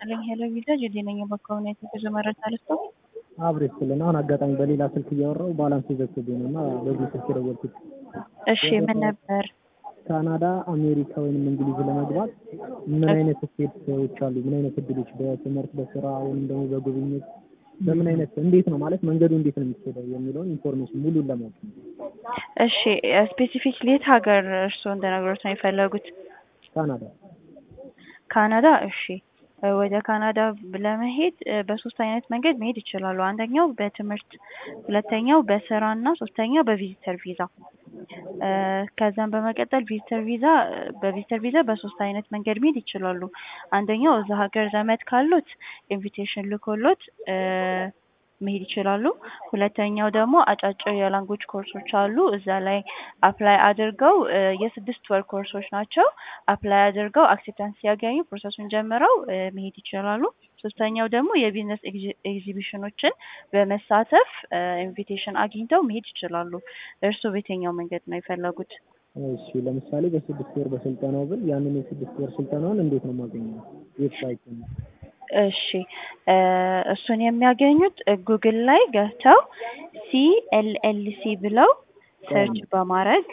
ይስጥልኝ ሄሎ ቪዛ ጁዲ ነኝ። በአካባቢ የተጉዞ መረጃ ልስጠው። አብሬ ስልን አሁን አጋጣሚ በሌላ ስልክ እያወራሁ ባላንስ ዘግቶብኝ ነው እና በዚህ ስልክ የደወልኩት። እሺ ምን ነበር? ካናዳ፣ አሜሪካ ወይም እንግሊዝ ለመግባት ምን አይነት ስቴቶች አሉ? ምን አይነት እድሎች በትምህርት በስራ ወይም ደግሞ በጉብኝት በምን አይነት እንዴት ነው ማለት መንገዱ እንዴት ነው የሚሄደው የሚለውን ኢንፎርሜሽን ሙሉን ለማወቅ ነው። እሺ ስፔሲፊክሊ የት ሀገር እርስዎ እንደነገሩት ነው የፈለጉት? ካናዳ ካናዳ። እሺ ወደ ካናዳ ለመሄድ በሶስት አይነት መንገድ መሄድ ይችላሉ። አንደኛው በትምህርት፣ ሁለተኛው በስራ እና ሶስተኛው በቪዚተር ቪዛ። ከዛም በመቀጠል ቪዚተር ቪዛ በቪዚተር ቪዛ በሶስት አይነት መንገድ መሄድ ይችላሉ። አንደኛው እዛ ሀገር ዘመድ ካሉት ኢንቪቴሽን ልኮሎት መሄድ ይችላሉ። ሁለተኛው ደግሞ አጫጭር የላንጉጅ ኮርሶች አሉ። እዛ ላይ አፕላይ አድርገው የስድስት ወር ኮርሶች ናቸው። አፕላይ አድርገው አክሴፕታንስ ሲያገኙ ፕሮሰሱን ጀምረው መሄድ ይችላሉ። ሶስተኛው ደግሞ የቢዝነስ ኤግዚቢሽኖችን በመሳተፍ ኢንቪቴሽን አግኝተው መሄድ ይችላሉ። እርስዎ በየትኛው መንገድ ነው የፈለጉት? እሺ ለምሳሌ በስድስት ወር በስልጠናው ብል ያንን የስድስት ወር ስልጠናውን እንዴት ነው የማገኘው? ዌብሳይት ነው እሺ እሱን የሚያገኙት ጉግል ላይ ገብተው ሲኤልኤልሲ ብለው ሰርች በማድረግ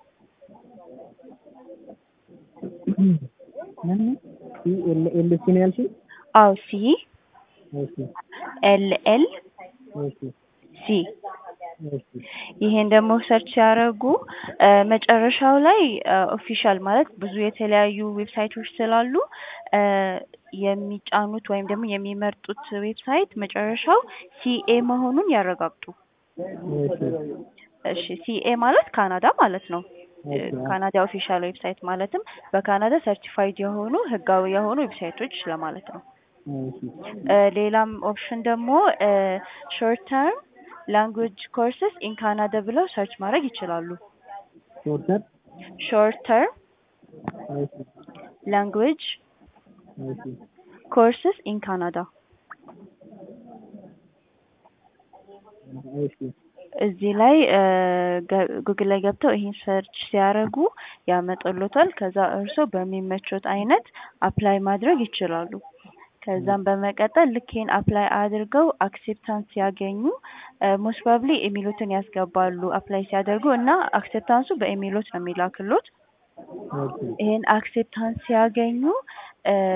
ሲኤልኤልሲ ነው ያልሽኝ? አው ሲ እሺ ኤልኤል እሺ ሲ እሺ ይሄን ደግሞ ሰርች ሲያደርጉ መጨረሻው ላይ ኦፊሻል ማለት ብዙ የተለያዩ ዌብሳይቶች ስላሉ የሚጫኑት ወይም ደግሞ የሚመርጡት ዌብሳይት መጨረሻው ሲኤ መሆኑን ያረጋግጡ። እሺ ሲኤ ማለት ካናዳ ማለት ነው። ካናዳ ኦፊሻል ዌብሳይት ማለትም በካናዳ ሰርቲፋይድ የሆኑ ህጋዊ የሆኑ ዌብሳይቶች ለማለት ነው። ሌላም ኦፕሽን ደግሞ ሾርት ተርም ላንጉጅ ኮርስስ ኢን ካናዳ ብለው ሰርች ማድረግ ይችላሉ። ሾርተር ሾርት ተርም ላንጉጅ ኮርስስ ኢን ካናዳ እዚህ ላይ ጉግል ላይ ገብተው ይሄን ሰርች ሲያደርጉ ያመጣሎታል። ከዛ እርስዎ በሚመቾት አይነት አፕላይ ማድረግ ይችላሉ። ከዛም በመቀጠል ልክ ይሄን አፕላይ አድርገው አክሴፕታንስ ሲያገኙ ሞስት ፕሮባብሊ ኢሜሎትን ያስገባሉ አፕላይ ሲያደርጉ እና አክሴፕታንሱ በኢሜሎት ነው የሚላክሎት። ይሄን አክሴፕታንስ ሲያገኙ